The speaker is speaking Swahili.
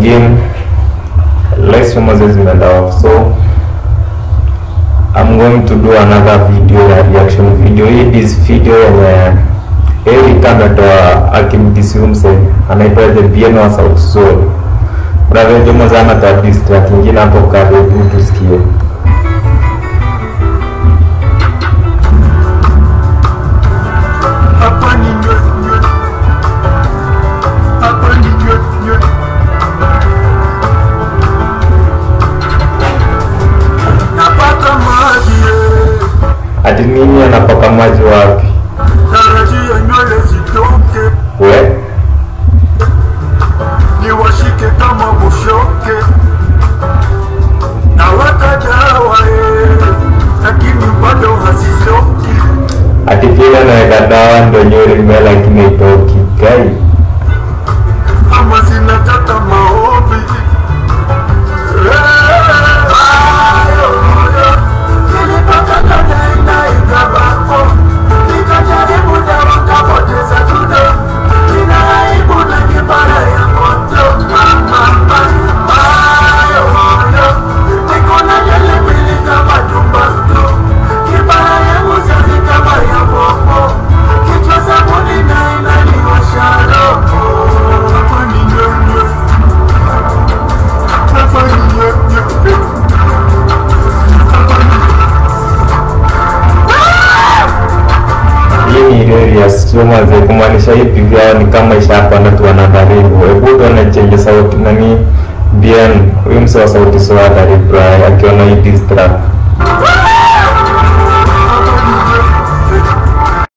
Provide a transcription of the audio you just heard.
again live stream zimeenda off so I'm going to do another video ya reaction video hii is video yenye Eric ametoa akimdisiumse anaitwa the Bien wa South Soul brother Jomo zana ta diss track ingine hapo karibu tusikie Hapa ni nywe nywe, hapa ni nywe nywe. Napata maji eh, ati nini anapaka maji wapi tarajia nywele zitoke, we niwashike kama bushoke. Naweka dawa eh, lakini bado hazitoki. ati kile anaweka dawa ndo nywele imea lakini haitoki kai ama zinataka maombi. Kichwa sabuni na inaniwasha roho. Hapa ni nyonyo. Hapa ni nyonyo. hii ni reli soma ze kumaanisha hii pigo yao ni kama ishapanda tu wanadharibu hebu tuone chenje sauti nani bien huyu mse wa sauti soa dharibu akiona hii diss track